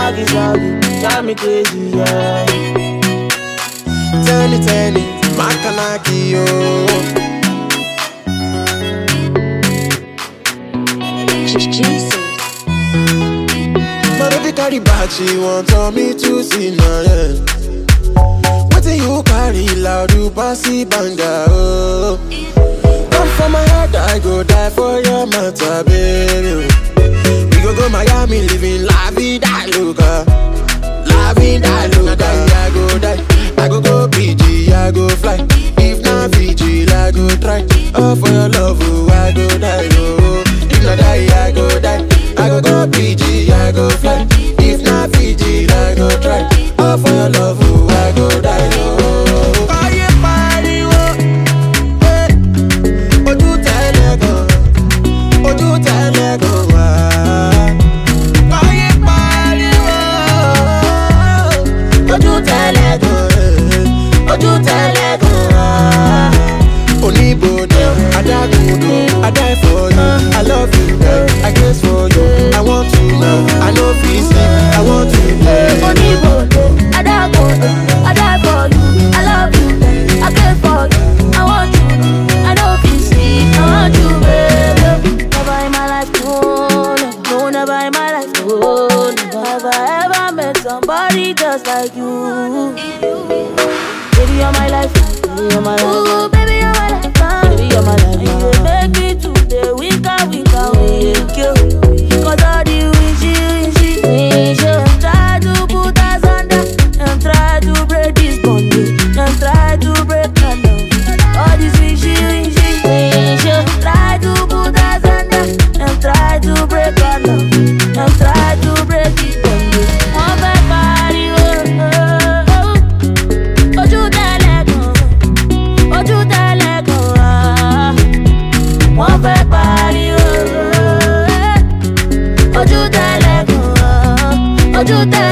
Swaggy, swaggy, drive me crazy, yeah. Tẹ́ni tẹ́ni, Makanaki yo. Jesus. My baby carry bag, she want on me to see now, yeah. Wetin you carry loud, you passy banga, oh. Come for my head, I go die for your matter, baby. We go go Miami, living la vida loca. La vida loca, I go die. I go go PG, I go fly. If not Fiji, I go try. Oh, for your love, oh, I go die, oh. If not die, I go die. I go go PG, I go fly. If not Fiji, I go try. Oh, for your love, oh, I go die, oh. Ayé pariwo, eh. Ojú tẹ́lẹ̀ gan, ojú tẹ́lẹ̀ gan wá. Ayé pariwo, ojú tẹ́lẹ̀ gan, eh. ojú tẹ́lẹ̀ gan wá. Oníbodè, adágúndò, I die for you, I love you, girl, I guess for you, I want to know, I no fit sleep, I want to know. Oníbòdò, adágòdò, I die for you, I love you, I care for you, I want you, I know fit see, I want you, baby. Never in my life, no, no, no, never in my life, no, never have I ever met somebody just like you. Baby, you're my life, baby, you're my life. Ooh, baby, you're my life, baby, you're my life. You dey make me today, winka, winka, wink you. Cause all the wishy, wishy, wishy. Try to put us under, and try to break this bondage, and try to break our love. All this wishy, wishy, wishy. Try to put us under, and try to break our love, and try to break this bondage. One fẹ́ pariwo, ojú tẹ́lẹ̀ gan, ojú tẹ́lẹ̀ gan wá. Wọ́n fẹ́ pariwo, ojú tẹ́lẹ̀ gan, ojú tẹ́lẹ̀.